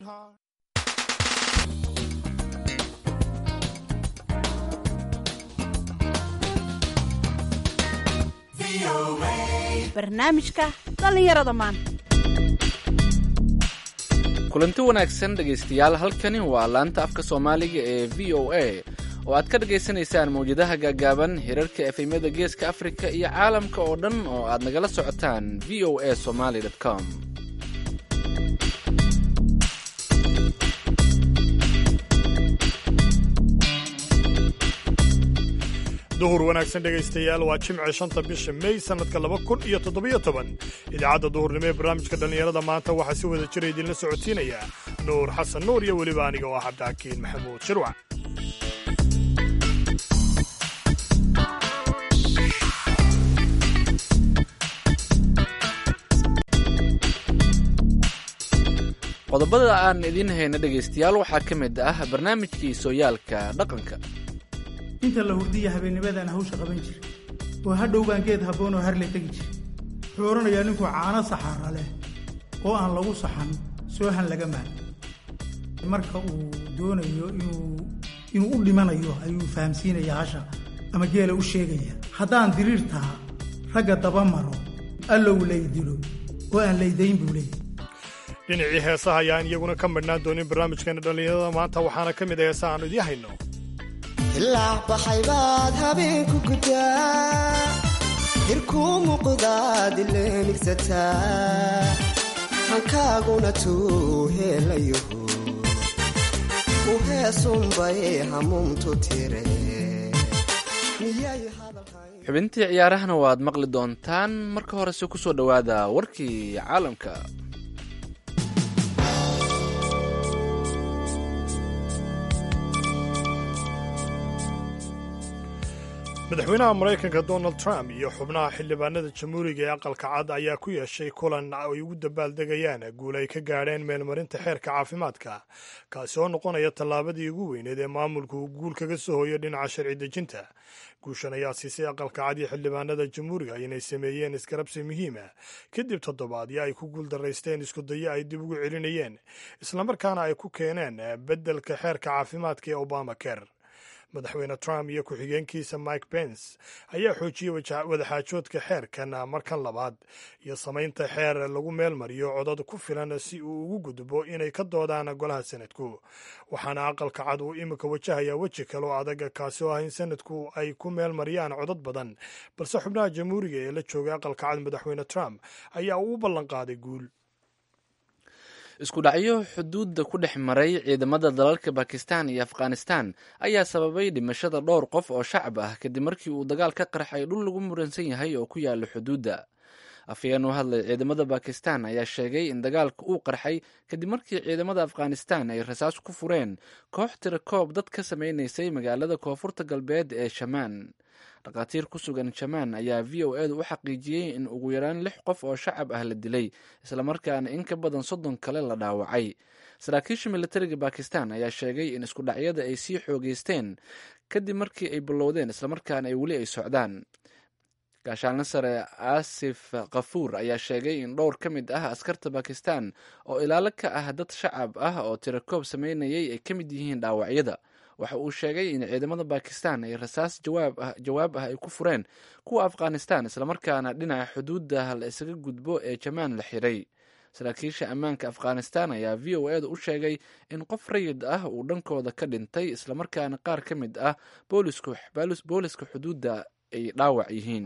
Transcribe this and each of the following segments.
barnaamijka dhallinyarada maanta kulanti wanaagsan dhegaystayaal halkani waa laanta afka soomaaliga ee v o a oo aad ka dhagaysanaysaan mawjadaha gaagaaban hirarka efemyada geeska afrika iyo caalamka oo dhan oo aad nagala socotaan v o a somaly com duhur wanaagsan dhegaystayaal waa jimce shanta bisha mey sannadka laba kun iyo toddobiyo toban idaacadda duhurnimo ee barnaamijka dhallinyarada maanta waxaa si wada jira idinla socotiinaya nuur xasan nuur iyo weliba aniga oo ah cabdixakiin maxamuud shirwac qodobada aan idiin hayna dhegaystayaal waxaa ka mid ah barnaamijkii sooyaalka dhaqanka inta la hurdiya habeennimadaan hawsha qaban jira oo hadhow baan geed habboon oo harle tegi jira wuxuu odhanayaa ninkuu caano saxaara leh oo aan lagu saxan soohan laga maan marka uu doonayo inuu inuu u dhimanayo ayuu fahamsiinaya hasha ama geela u sheegaya haddaan diriirtaa ragga daba maro allow laydilo oo aan laydayn buu leeyahy dhinacii heesaha ayaan iyaguna ka midhnaan doonin barnaamijkeena dhallinyarada maanta waxaana ka mid a heesaha aanu idiin hayno ilaac baxay baad habeenku gudaa hirkuu muuqdaad ilenigsataa hankaaguna tuu heelayaho u heesunbay hamuumtu tire xubintii ciyaarahana waad maqli doontaan marka horese ku soo dhowaada warkii caalamka madaxweynaha maraykanka donald trump iyo xubnaha xildhibaanada jamhuuriga ee aqalka cad ayaa ku yeeshay kulan ay ugu dabaaldegayaan guul ay ka gaadheen meelmarinta xeerka caafimaadka kaasi oo noqonaya tallaabadii ugu weyneed ee maamulku uu guul kaga soo hoyo dhinaca sharci dejinta guushan ayaa siisay aqalka cad iyo xildhibaanada jamhuuriga inay sameeyeen iskarabsi muhiima kadib toddobaadyo ay ku guuldaraysteen iskudayo ay dib ugu celinayeen islamarkaana ay ku keeneen beddelka xeerka caafimaadka ee obama ker madaxweyne trump iyo ku-xigeenkiisa mike pence ayaa xoojiyey wadaxaajoodka xeerkan markan labaad iyo samaynta xeer lagu meel mariyo codad ku filan si uu ugu gudbo inay ka doodaan golaha sanadku waxaana aqalka cad uu imika wajahayaa weji kale oo adag kaasi oo ah in sanadku ay ku meel mariyaan codad badan balse xubnaha jamhuuriga ee la joogay aqalka cad madaxweyne trump ayaa uu u ballanqaaday guul isku dhacyo xuduudda ku dhex maray ciidamada dalalka bakistan iyo afghanistan ayaa sababay dhimashada dhowr qof oo shacab ah kadib markii uu dagaal ka qarxay dhul lagu muransan yahay oo ku yaala xuduudda afhayeen u hadlay ciidamada bakistan ayaa sheegay in dagaalka uu qarxay kadib markii ciidamada afghanistan ay rasaas ku fureen koox tirakoob dad ka sameynaysay magaalada koonfurta galbeed ee shamaan dhakhaatiir ku sugan jamaan ayaa v o edu u xaqiijiyey in ugu yaraan lix qof oo shacab ah la dilay islamarkaana in ka badan soddon kale la dhaawacay saraakiisha militariga bakistan ayaa sheegay in isku dhacyada ay sii xoogeysteen kadib markii ay bilowdeen islamarkaana ay weli ay socdaan gaashaanle sare aasif kafuur ayaa sheegay in dhowr ka mid ah askarta bakistan oo ilaalo ka ah dad shacab ah oo tirakoob sameynayay ay ka mid yihiin dhaawacyada waxa uu sheegay in ciidamada bakistan ay rasaas jawaab ah ay ku fureen kuwa afghanistan islamarkaana dhinaca xuduudda la isaga gudbo ee jamaan la xiray saraakiisha ammaanka afghanistan ayaa v o edu u sheegay in qof rayid ah uu dhankooda ka dhintay islamarkaana qaar ka mid ah booliska xuduudda ay dhaawac yihiin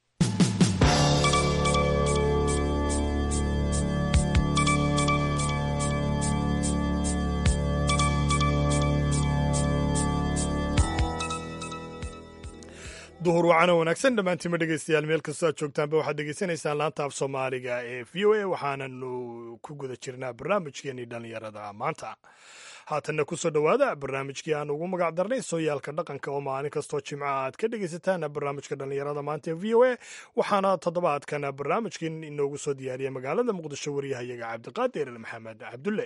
duhur wacano wanaagsan dhammaantiima dhegaystayaal meel kastoo aad joogtaanba waxaad dhegaysanaysaan laanta af soomaaliga ee v o a waxaananu ku guda jirnaa barnaamijkeenii dhallinyarada maanta haatanna kusoo dhowaada barnaamijkii aan ugu magac darnay sooyaalka dhaqanka oo maalin kastoo jimca aad ka dhegaysataan barnaamijka dhallinyarada maanta ee v o a waxaana toddobaadkan barnaamijkiin inoogu soo diyaariyay magaalada muqdisho waryahayaga cabdiqaadir maxamed cabdulle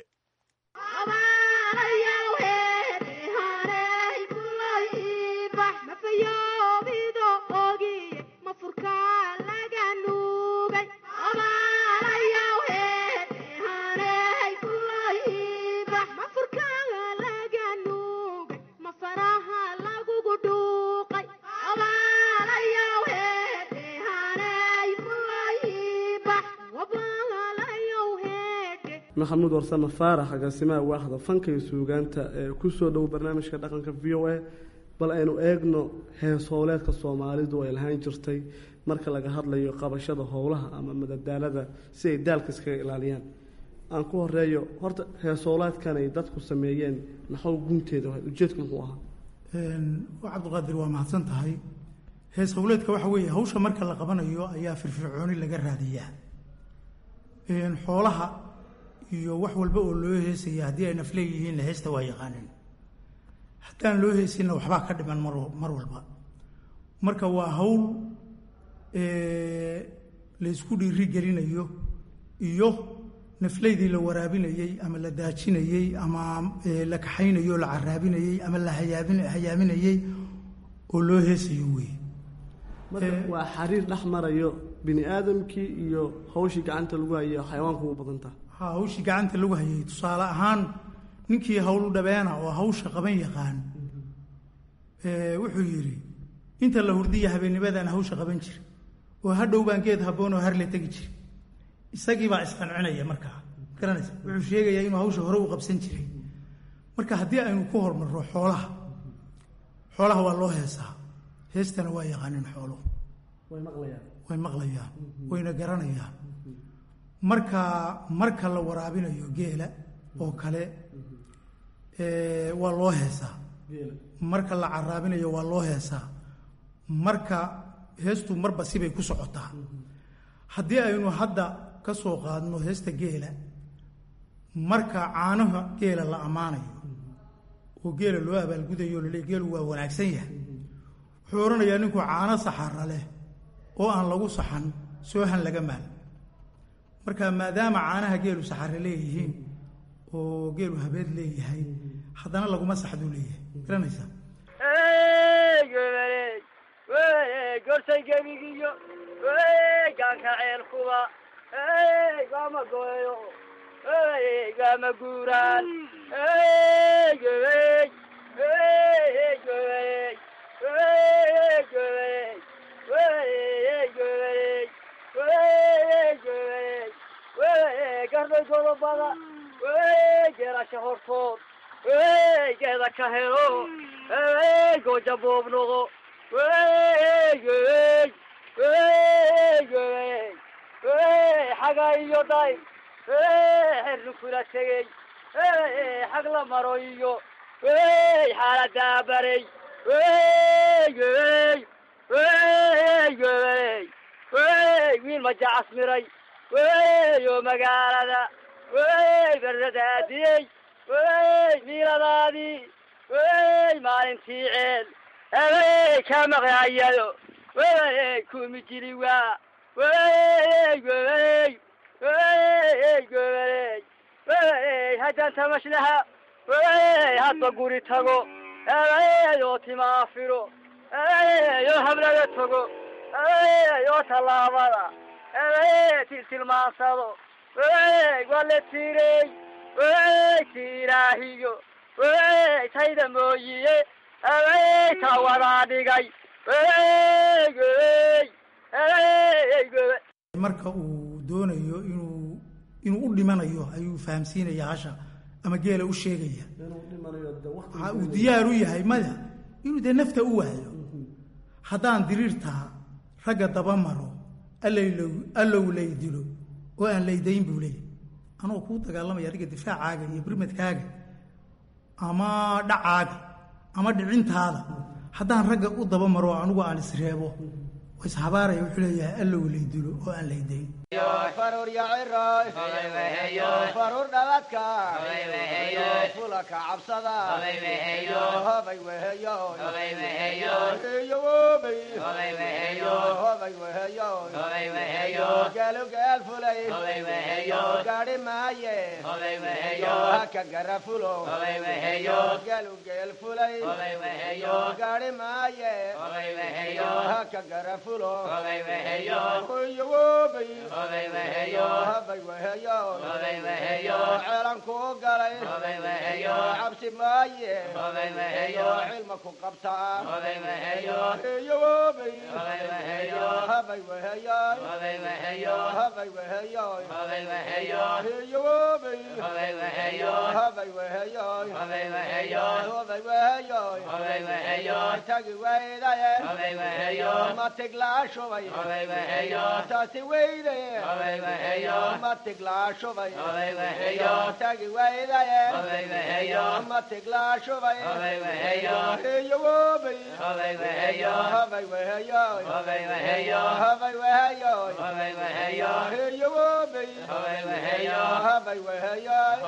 maxamuud warsame faarax agaasimaha waaxda fanka iyo suugaanta ee kusoo dhow barnaamijka dhaqanka v o a bal aynu eegno hees howleedka soomaalidu ay lahaan jirtay marka laga hadlayo qabashada howlaha ama madadaalada si ay daalka iskaga ilaaliyaan aan ku horeeyo horta hees howleedkan ay dadku sameeyeen naxow gunteeda ujeedku muxuu ahaa cabdiqaadir waa mahadsan tahay hees howleedka waxa weeye hawsha marka la qabanayo ayaa firfircooni laga raadiyaa xoolaha iyo wax walba oo loo heesaya haddii ay nafleeyihiinna heesta waa yaqaaneen haddaan loo heesinna waxbaa ka dhiman mar mar walba marka waa hawl laysku dhiiri gelinayo iyo nafleydii la waraabinayey ama la daajinayey ama la kaxaynayey oo la caraabinayey ama la hayaabin hayaaminayey oo loo heesayo weeye marka waa xariir dhex marayo bini aadamkii iyo hawshii gacanta lagu hayay xayawaanku u badantaa ha hawshii gacanta lagu hayay tusaale ahaan ninkii hawlu dhabeena oo hawsha qaban yaqaan wuxuu yidhi inta la hurdiya habeennimadaan hawsha qaban jira oo hadhow baan geed habboon oo harle tegi jira isagii baa isqancinaya markaa garanaysa wuxuu sheegayaa inuu hawsha hore u qabsan jiray marka haddii aynu ku hormarro xoolaha xoolaha waa loo heesaa heestana waa yaqaaneen xooluhu way maqlayaan way maqlayaan wayna garanayaan marka marka la waraabinayo geela oo kale waa loo heesaa marka la caraabinayo waa loo heesaa marka heestu marba sibay ku socotaa haddii aynu hadda ka soo qaadno heesta geela marka caanaha geela la ammaanayo oo geela loo abaalgudayo lale geelu waa wanaagsan yahay wuxuu odhanayaa ninku caano saxara leh oo aan lagu saxan soohan laga maal marka maadaama caanaha geelu saxare leeyihiin oo geelu habeed leeyahay haddana laguma saxduu leeyahay garanaysaa gorsay gebigiyo gaanka ceelkuba gama goyo gama guuraan garday godobada geerasha hortood geeda ka helo gooja boobnoqo xaga iyo day xernu kula tegey xag la maro iyo xaaladaa baray wiil majacas miray oo magaalada berdadaadiyey miiladaadii maalintii ceel habey ka maqayado kumi jiri waa haddaan tamashlaha hadba guri tago oo timaafiro oo hablada tago oo tallaabada tiltilmaansado wale tirey tiraahiyo tayda mooyiye ta wadaa dhigay marka uu doonayo inuu inuu u dhimanayo ayuu fahamsiinaya hasha ama geela u sheegaya waxa uu diyaar u yahay maya inuu dee nafta u waayo haddaan diriirtaa ragga daba maro allaylow allow lay dilo oo aan laydayn buu leeyahy anoo kuu dagaalamaya adiga difaacaaga iyo birmadkaaga ama dhacaaga ama dhicintaada haddaan ragga u daba maro anigu aan isreebo waa ishabaaraya wuxuu leeyahay allow lay dilo oo aan laydayn farur yaciroy farur dhaladka fulaka cabsada hobay weheyo iyo wobay hobay weheyo gaalo gaal fulay gaadhi maaye haka gara fulo gaalo geel fulay gaadhi maaye haka gara fulo iyo wobay habay weheyo ceelan kuu galay cabsi maaye cilma ku qabtaa eeyoobay habay weheyaay habay weheyaay eeyoobay habay weheyaay habay weheyaay tagi weydaye matiglaashubay taasi weydaye matiglaashubay tagi weydaye matiglaashubay eeyoobay habay weheyaay habay weheyaay eeyoobay habay weheyaay habay weheyaay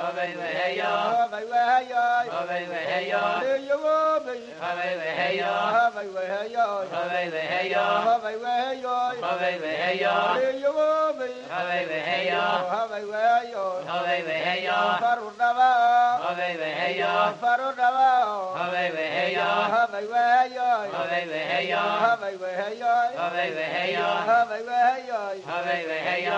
eeyoobay habay weheyaay habay weheyaay eeyoobay habay weheyaay faru dhabaa faru dhabaa habay weheyaay habay weheyaay habay weheyaay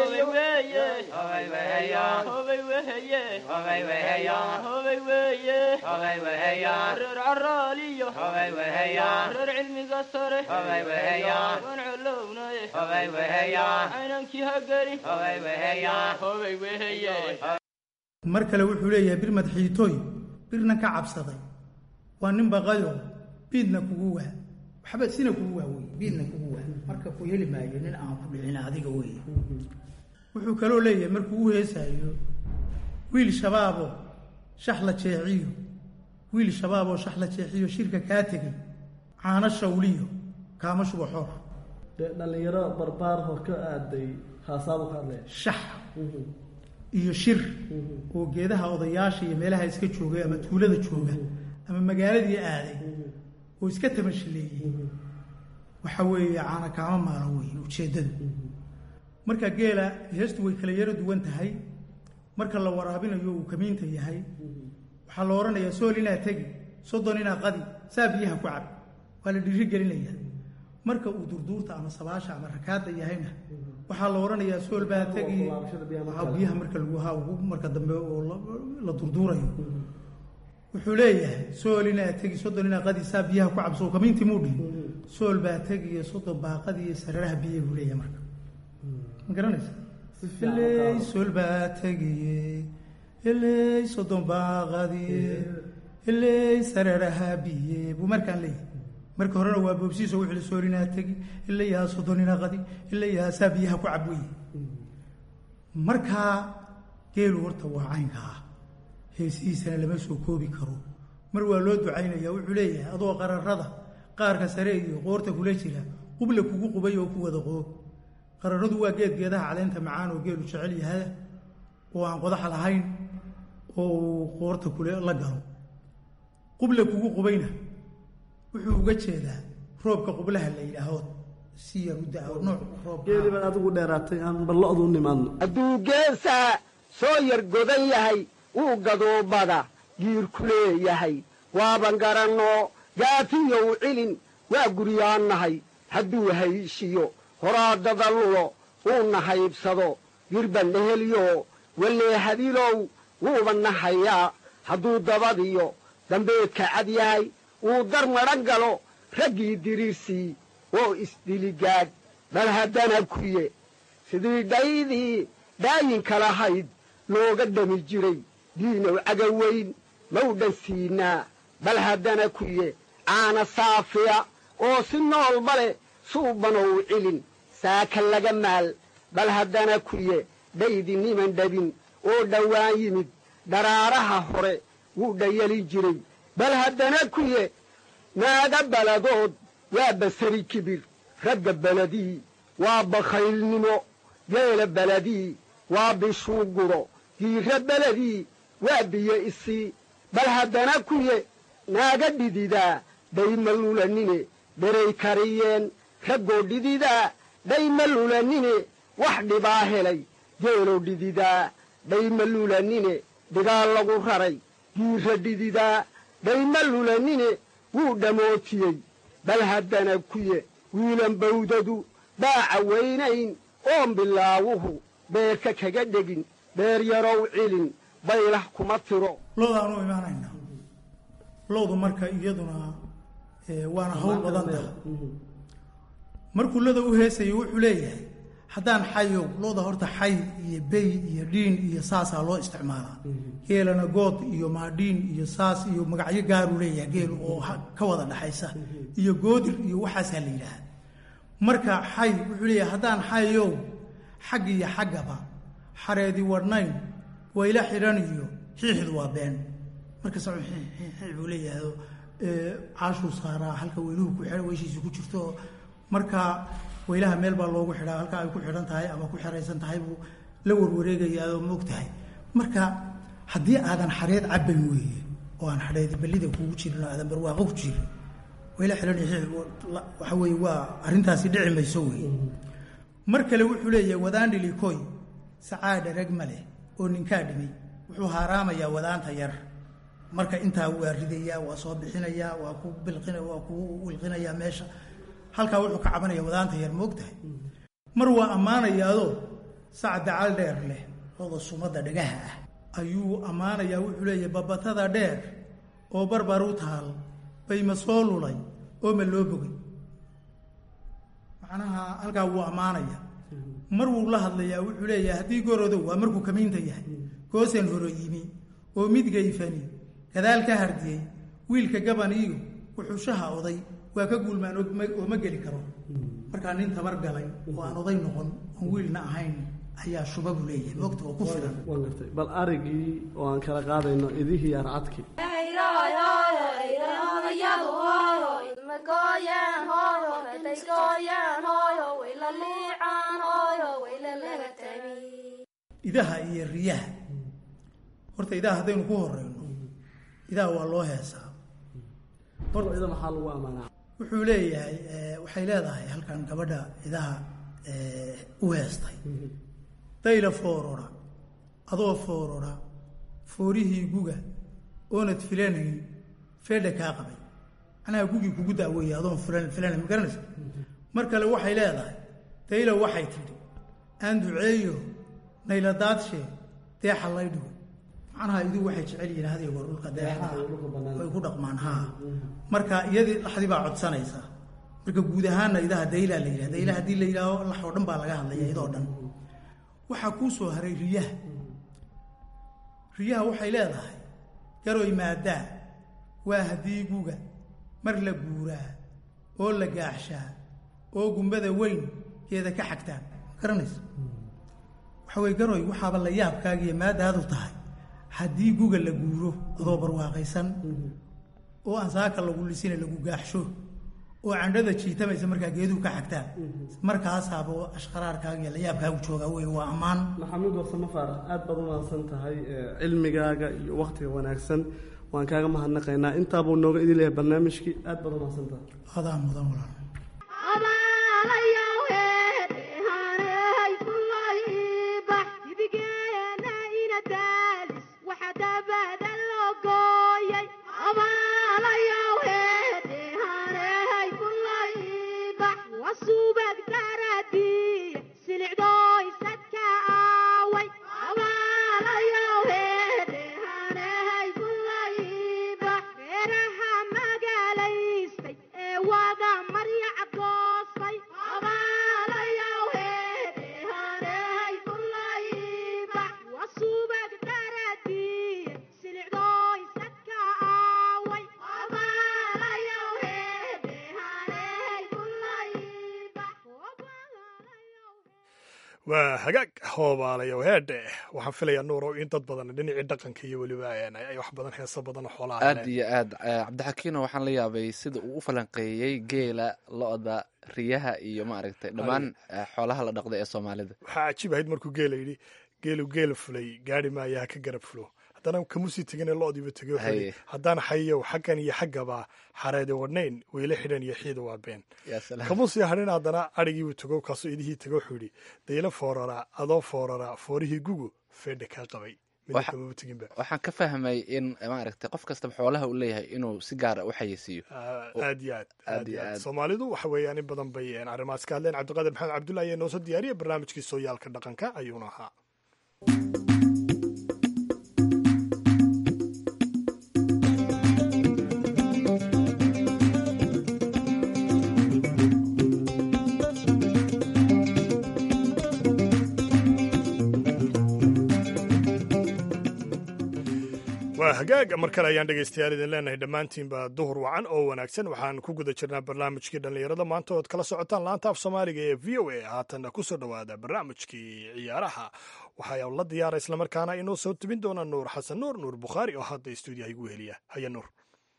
reer caraaliyo reer cilmiga sare waan colownaye caynankii hagari mar kale wuxuu leeyahay bir madxiitooy birna ka cabsaday waa nin baqayo biidna kugu waa waxba sina kugu waa wey biidna kugu waa marka ku heli maayo nin aan ku dhicin adiga wey wuxuu kaloo leeyahay markuu u heesaayo wiil shabaabo shax la jeeciyo wiil shabaaboo shax la jeexiyo shirka kaa tegey caano shawliyo kaama shuba xoor dee dhallinyaro barbaarho ka aaday haasaabo ka hadlaya shax iyo shir oo geedaha odayaasha iyo meelaha iska joogay ama tuulada jooga ama magaaladii aaday oo iska tamashileeyey waxa weeye caana kaama maaro wey ujeeddadu marka geela heestu way kala yaro duwan tahay marka la waraabinayo uu kamiinta yahay waxaa la odhanayaa sool inaa tegi soddon inaa qadi saa biyaha ku cab waa la dhiiri gelinaya marka uu durduurta ama sabaasha ama rakaada yahayna waxaa la odhanayaa sool baa tegi waxaa biyaha marka lagu haa ugu marka dambe oo la- la durduurayo wuxuu leeyahay sool inaa tegi soddon inaa qadi saa biyaha ku cabso kamiintii muu dhihin sool baa tegi iyo soddon baa qadi iyo sararaha biyaha buu leeyahay marka ma garanaysa iley sool baa tegiye iley soddon baa qadiye iley sararaha biye buu markaan leeyahay marka horena waa boobsiiso wuxuu sool inaa tegi ilayaa soddon inaa qadi ilayaa saa biyaha ku cab weye markaa geelu horta waa caynka ah heesihiisana lama soo koobi karo mar waa loo ducaynaya wuxuu leeyahay adoo qararada qaarka sare iyo qoorta kula jira qubla kugu qubay oo ku wada qoob qararadu waa geed geedaha caleenta macaan oo geelu jecel yahay oo aan qodaxa lahayn oo uu qoorta kule la galo qubla kugu qubayna wuxuu uga jeedaa roobka qublaha la yidhaaho si yar u da-o nooc roob geeli baad adigu dheeraatay aan ballo-du u nimaadno hadduu geesaa soo yar godan yahay wuu gaduubada giirku leeyahay waaban garannoo gaafiyow cilin waa guryaannahay hadduu hayshiyo horaadada lulo uu nahaybsado girban dheheliyo wallee hadilow wuuba nahayaa hadduu dabadiyo dambeedka cad yahay uu dar madhan galo raggii diriirsii oo isdiligaad bal haddana kuye sidii dhaydii dhaayinka lahayd looga dhami jiray diinow cagaweyn mawdhan siinaa bal haddana kuye caana saafiya oo si noolba leh suubanow cilin saaka laga maal bal haddana kuye dhaydi niman dhabin oo dhowaan yimid dharaaraha hore wuu dhayalin jiray bal haddana kuye naaga baladood waa basari kibir ragga beledii waa bakhaylnimo geela beledii waa bishuuguro giira beledii waa biyo isii bal haddana kuye naaga dhididaa dhayma lulanine dheray kariyeen raggoo dhididaa dhayma lulanine wax dhibaa helay geeloo dhididaa dhayma lulanine dhigaal lagu raray giira dhididaa dhayma lulanine wuu dhammootiyey bal haddana kuye wiilan bawdadu baaca weynayn oon bilaawuhu beerka kaga dhegin beer yarow cilin baylah kuma tiro loodaanu imaanaynaa loodu marka iyaduna eh, waana hawl badan taha markuu loda u heesayo wuxuu leeyahay haddaan xayow looda horta xay iyo bey iyo dhiin iyo saasaa loo isticmaalaa geelana good iyo maadhiin iyo saas iyo magacyo gaaruu leeyahay geel oo ha- ka wada dhaxaysa iyo goodir iyo waxaasaa la yidhaaha marka xay wuxuu leeyahay haddaan xayow xag iyo xaggaba xareedi wadhnayn wayla xidhan iyo xiixdu waa been markasta buu leeyahay oo, ee, caashuu saaraa halka weyluhu ku xidhan weyshiisu ku jirto marka weylaha meel baa loogu xidhaa halka ay ku xidhan tahay ama ku xeraysan tahay buu la warwareegayaa oo moog tahay marka haddii aadan xareed cabban weeye oo aan xareedi ballida kugu jirin oo aadan barwaaqo ku jirin weyla xidhan iyo xiix la- waxa weeye waa arrintaasi dhici mayso weeye mar kale wuxuu leeyahay wadaandhilikoy sacaadha rag ma leh oo ninkaa dhimay wuxuu haaraamayaa wadaanta yar marka intaa waa ridayaa waa soo bixinayaa waa ku bilqina waa ku wilqinayaa meesha halkaa wuxuu ka cabanaya wadaanta yar moogtahay mar waa ammaanayaadoo sac dacal dheer leh looda sumadda dhagaha ah ayuu ammaanayaa wuxuu leeyahay babatada dheer oo barbar u taal bay ma soo lulay oo ma loo bogay macnaha halkaa wuu ammaanaya mar wuu la hadlayaa wuxuu leeyahay haddii gorodow waa markuu kamiinta yahay goosan horo yimi oo mid gayfani gadaal ka hardiyey wiilka gaban iyo wuxuushaha oday waa ka guulmaan og ma- oo ma geli karo markaa nin tabar galay oo aan oday noqon oon wiilna ahayn ayaa shuba buu leeyahay moogta oo ku filan waan gartay bal arigii oo aan kala qaadayno idihii arcadki idaha iyo riyaha horta idaha haddaynu ku horeyno idaha waa loo heesaa horta ida maxaa lagu ammaanaa wuxuu leeyahay eh, waxay leedahay halkan gabadha idaha eh, u heestay dayla foorora adoo foorora foorihii guga oonad filanayn feedha kaa qabay macnaha gugii kugu daaweeye adoon filan filanayn ma garanaysa mar kale waxay leedahay dayla waxay tidhi aan duceeyo nayla daadshe deexa lay dhigo macnaha idu waxay jecel yihiin hadiyo goor dhulka deexda way ku dhaqmaan haa marka iyadii laxdii baa codsanaysa marka guud ahaanna idaha daylaa la yidhaha dayla haddii la yidhaaho lax oo dhan baa laga hadlaya idoo dhan waxaa kuu soo haray riyaha riyaha waxay leedahay garoy maadaa waa haddii guga mar la guuraa oo la gaaxshaa oo gumbada weyn geeda ka xagtaan ma garanaysa waxa weye garoy waxaaba la yaabkaagiiyo maadaadu tahay haddii guga la guuro adoo barwaaqaysan oo aan saaka lagu lisina lagu gaaxsho oo candhada jiitamaysa markaa geeduhu ka xagtaan markaasaaba ashqaraarkaaga iyo layaabkaagu joogaa wey waa ammaan maxamuud warsamo faarax aad baad u mahadsan tahay ee, cilmigaaga iyo wakhtiga wanaagsan waan kaaga mahadnaqaynaa intaabuu nooga idin leeyahay barnaamijkii aad baad u mahadsan tahay adaa mudan walaal waa hagaag hoobaalayo heedhe waxaan filayaa nuurow in dad badan dhinacii dhaqanka iyo weliba een, ay wax badan heeso badan oo xoolaha aad leh. iyo aad eh, cabdixakiino waxaan la yaabay sida uu u falanqeeyey geela lo-da riyaha iyo maaragtay dhammaan eh, xoolaha la dhaqda ee soomaalida waxaa cajiib ahayd markuu geela yidhi geelu geela fulay gaari maaya ha ka garab fulo haddana kamusii tegine lo-diiba tegey wuxuu yidhi, Haye. haddaan xayow xaggan iyo xaggaba xareede wadhnayn weyla xidhan iyo xiida waa been yaa salaam kamusii hadhin haddana adhigiibuu tego kaasuu idihii tego wuxuu yidhi dayla foorara adoo foorara foorihii gugu feedha kaa qabay midna Waxa- kamaba teginba waxaan ka fahmay in maaragtay qof kastaba xoolaha uu leeyahay inuu si gaara u xayeysiiyo Ah, Oo- aad iyo aad aad aad iyo iyo aad aad. soomaalidu waxa weeyaan in badan bay een, arrimahaas ka hadleen cabdiqaadir maxamed cabdullahi ayaa noo soo diyaariyay barnaamijkii sooyaalka dhaqanka ayuuna ahaa waa hagaag mar kale ayaan dhegaystayaal idin leenahay dhammaantiinba duhur wacan oo wanaagsan waxaan ku guda jirnaa barnaamijkii dhallinyarada maanta ood kala socotaan laanta af soomaaliga ee v o a haatanna ku soo dhowaada barnaamijkii ciyaaraha waxaa la diyaara islamarkaana inoo soo tubin doona nuur xasan nuur nuur bukhaari oo hadda stuudiyaha igu heliya haya nuur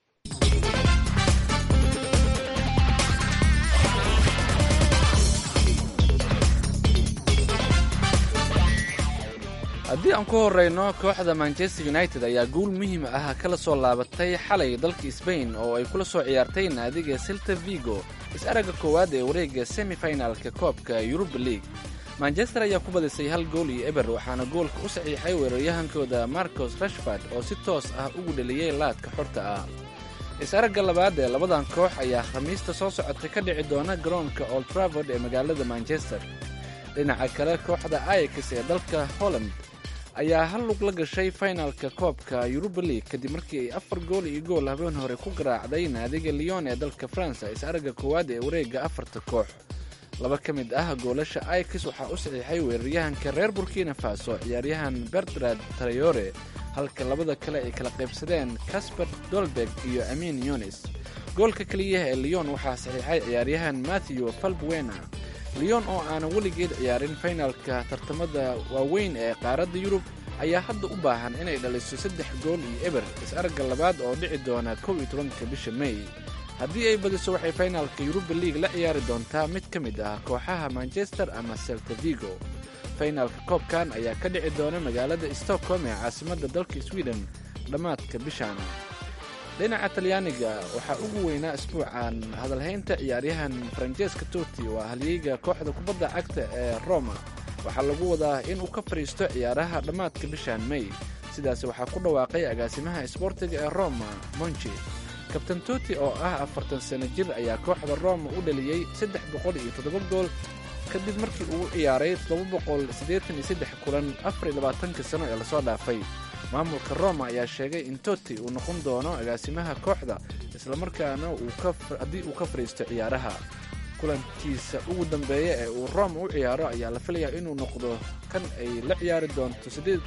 haddii aan ku horrayno kooxda manchester united ayaa guul muhiim ah kala soo laabatay xalay dalka sbain oo ay kula soo ciyaartay naadiga silta vigo is-aragga koowaad ee wareegga semifinalka koobka yuruba league manchester ayaa ku badisay hal gool iyo eber waxaana goolka u saxiixay weeraryahankooda marcos rashford oo si toos ah ugu dheliyey laadka xorta ah is-aragga labaad ee labadan koox ayaa khamiista soo socotay ka dhici doona garoonka old travord ee magaalada manchester dhinaca kale kooxda ayax ee dalka holland ayaa hal lug la gashay finalka koobka yuruba league kadib markii ay afar gool iyo gool habeen hore ku garaacday naadiga lyon ee dalka faransa is-aragga koowaad ee wareegga afarta koox laba ka mid ah goolasha ayax waxaa u saxiixay weeraryahanka reer burkina faso ciyaaryahan bertrad trayore halka labada kale ay kala qaybsadeen casper dolberg iyo amin yunis goolka keliyaha ee lyon waxaa saxiixay ciyaaryahan matthew falbuena lyon oo aanan weligeed ciyaarin finalka tartamada waaweyn ee qaaradda yurub ayaa hadda u baahan inay dhaliso saddex gool iyo eber is-aragga labaad oo dhici doona kow iyo tobanka bisha mey haddii ay badiso waxay finalka yuruba league la ciyaari doontaa mid ka mid ah kooxaha manchester ama selta vigo finalka koobkan ayaa ka dhici doona magaalada stockholm ee caasimadda dalka sweden dhammaadka bishan dhinaca talyaaniga waxaa ugu weynaa isbuucan hadalhaynta ciyaaryahan faranjeeska toti oo ah halyeyga kooxda kubadda cagta ee roma waxaa lagu wadaa inuu ka fadhiisto ciyaaraha dhammaadka bishan mey sidaas waxaa ku dhawaaqay agaasimaha isboortiga ee roma monchi kabtan toti oo ah afartan sano jir ayaa kooxda roma u dhaliyey saddex boqol iyo toddoba gool kadib markii uu ciyaaray toddoba boqol siddeetan iyo saddex kulan afar iyo labaatanka sano ee lasoo dhaafay maamulka roma ayaa sheegay in toti uu noqon doono agaasimaha kooxda islamarkaana haddii uu ka fadhiisto ciyaaraha kulankiisa ugu dambeeya ee uu roma u ciyaaro ayaa la filayaa inuu noqdo kan ay la ciyaari doonto siddeed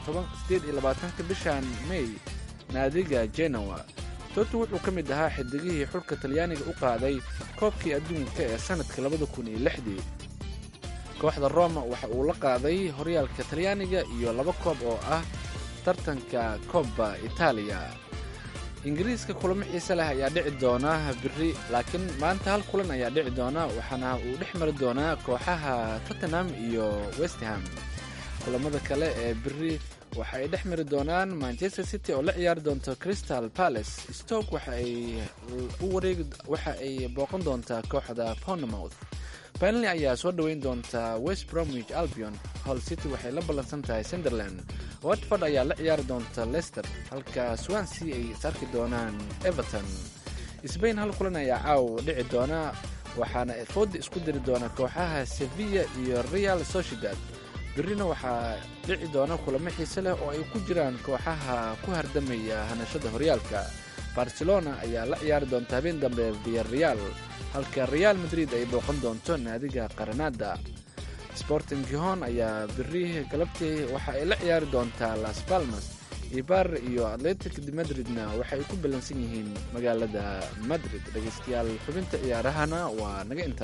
iyo labaatanka bishan mey naadiga genoa toti wuxuu ka mid ahaa xidigihii xulka talyaaniga u qaaday koobkii adduunka ee sannadka labada kun iyo lixdii kooxda roma waxa uu la qaaday horyaalka talyaaniga iyo laba koob oo ah tartanka koobba itaaliya ingiriiska kulamo xiise leh ayaa dhici doona biri laakiin maanta hal kulan ayaa dhici doona waxaana uu dhex mari doonaa kooxaha tottenham iyo westham kulamada kale ee biri waxa ay dhex mari doonaan manchester city oo la ciyaari doonto crystal palace stoke waxa ay booqan doontaa kooxda ponemouth benley ayaa soo dhoweyn doontaa west bromwich albion hall city waxay la ballansan tahay sunderland watford ayaa la ciyaari doonta leicester halka swansea ay is arki doonaan everton sbain hal kulan ayaa caaw dhici doona waxaana fooda isku diri doona kooxaha sevilla iyo real sociedad birina waxaa dhici doona kulamo xiise leh oo ay ku jiraan kooxaha ku hardamaya hanashada horyaalka barcelona ayaa la ciyaari doonta habeen dambe via real halka real madrid ay booqan doonto naadiga qaranada sporting gihon ayaa biri galabtii waxa ay la ciyaari doontaa las palmas ibar iyo atletic de madridna waxay ku ballansan yihiin magaalada madrid dhegaystayaal xubinta ciyaarahana waa naga inta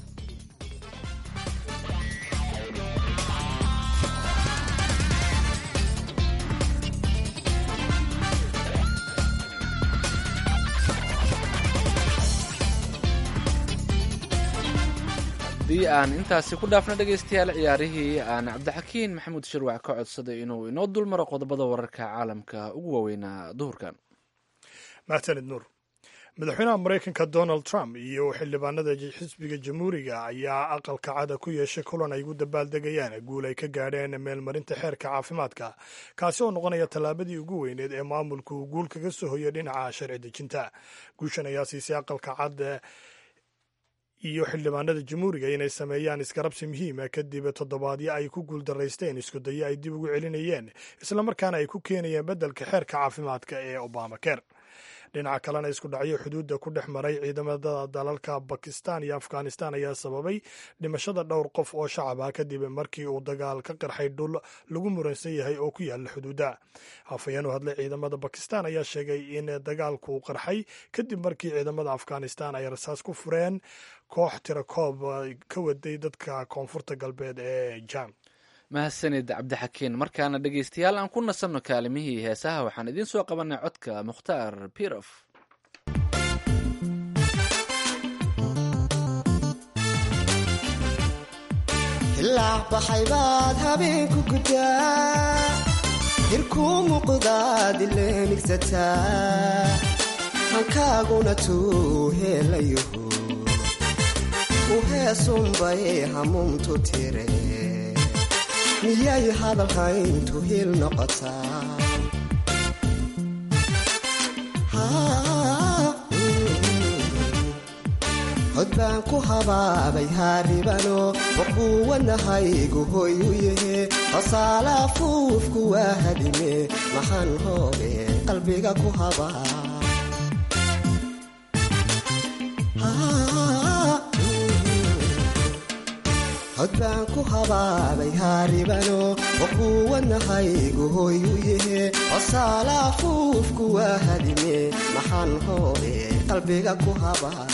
haddii aan intaasi ku dhaafno dhegaystayaal ciyaarihii aan cabdixakiin maxamuud shirwac ka codsaday inuu inoo dulmaro qodobada wararka caalamka ugu waaweynaa duhurkan mahsanid nuur madaxweynaha maraykanka donald trump iyo xildhibaanada xisbiga jamhuuriga ayaa aqalka cada ku yeeshay kulan ay ugu dabaaldegayaan guul ay ka gaadheen meelmarinta xeerka caafimaadka kaasi oo noqonaya tallaabadii ugu weyneed ee maamulku uu guul kaga soo hoyay dhinaca sharci dejinta guushan ayaa siisay aqalka cad iyo xildhibaanada jamhuuriga inay sameeyaan iskarabsi muhiima kadib toddobaadyo ay ku guuldaraysteen iskudayo ay dib ugu celinayeen islamarkaana ay ku keenayeen beddelka xeerka caafimaadka ee obamaker dhinaca kalena isku dhacyo xuduudda ku dhex maray ciidamada dalalka bakistan iyo afghanistan ayaa sababay dhimashada dhowr qof oo shacab ah kadib markii uu dagaal ka qarxay dhul lagu muransan yahay oo ku yaala xuduudda hafayeen u hadlay ciidamada bakistan ayaa sheegay in dagaalku qarxay kadib markii ciidamada afghanistan ay rasaas ku fureen koox tirakoob ka waday dadka koonfurta galbeed ee jam mahadsanid cabdixakiin markaana dhegaystayaal aan ku nasanno kaalimihii heesaha waxaan idiin soo qabanay codka mukhtaar birof hilaac baxay baad habeenku gudaa hirkuu muuqdaad ileemigsataa hankaaguna tuu heelayahu u heesunbay hamuumtu tire miyay hadalhayntu hil noqotaa hod baan ku habaabay haaribano waquuwanahaygu hoy u yahe hosaala fuufku waa hadime maxaan hoobe qalbiga ku habaa hod baan ku habaabay haaribano waquuwanahaygu hoy u yahe hosaala fuufku waa hadime maxaan hoobe qalbiga ku habaa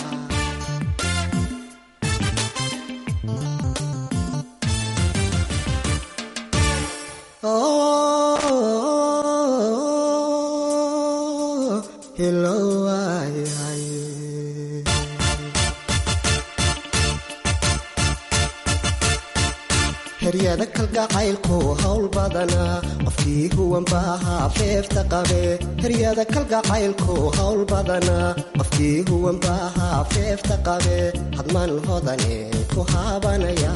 heryada kalgacaylku hawl badana qofkii huwanbaahaa feefta qabe heryada kalgacaylku hawl badana qofkii huwanbaahaa feefta qabe hadman hodane ku haabanaya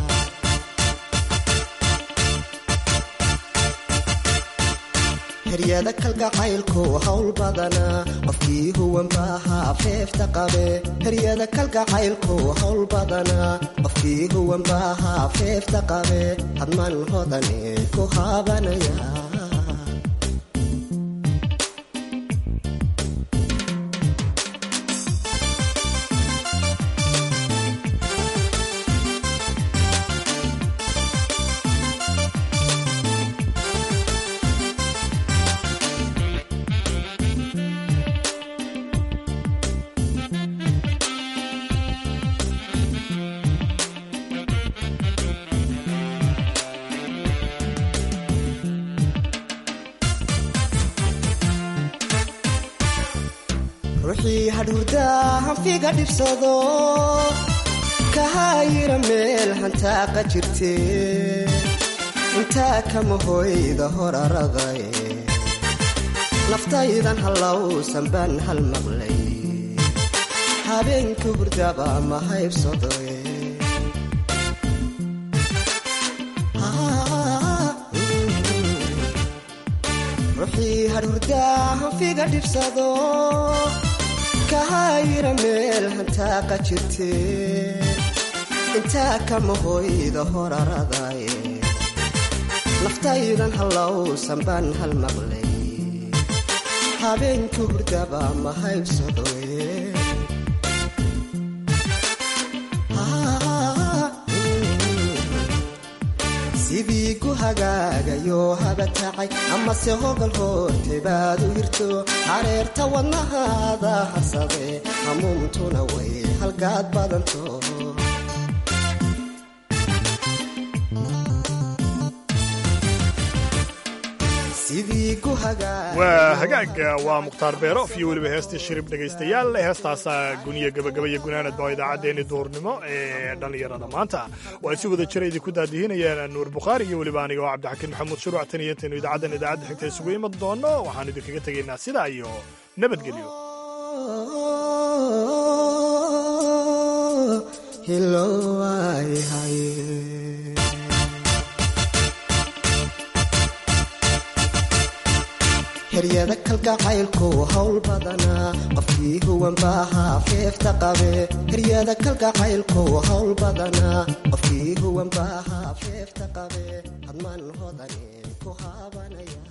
heryada kalgacaylku hawl badana qofkii huwanbaahaa feefta qabe heryada kalgacaylku hawl badana qofkii huwanbaahaa feefta qabe hadman hodane ku haabanaya ruuxii hadhuurdaa hanfiga dhibsado kahaayira meel hantaaqa jirte intaa kama hoyda horaraday naftaydan hallowsan baan hal maqlay habeenka hurdaba ma haybsadoe ruuxii hadhuurdaa hanfiga dhibsado kahaayira meel hantaaqa jirte intaa kama hoyda horaraday naftaydan hallowsan baan hal maqlay habeenka hurdaba ma haybsadoe sidii ku hagaagayo habatacay amase hogol hoorte baad u hirto hareerta wadnahaada harsade hamuumtuna way halgaad badanto waa hagaaga waa mukhtaar beerof iyo weliba heestii shirib dhegaystayaal heestaasaa guniya gabagabaya gunaanadba oo idaacaddeenni duurnimo ee dhallinyarada maanta waa si wada jira idinku daadihinayaan nuur bukhaari iyo weliba aniga oo cabdixakiin maxamuud shuruuc tan iyo intaynu idaacaddan idaacadda xigta isugu iman doonno waxaan idinkaga tegaynaa sidaa iyo nabadgelyo heryada kalgacaylku hawl badana qofkii huwanbaahaa feefta qabe heryada kalgacaylku hawl badana qofkii huwanbaahaa feefta qabe hadman hodane ku haabanaya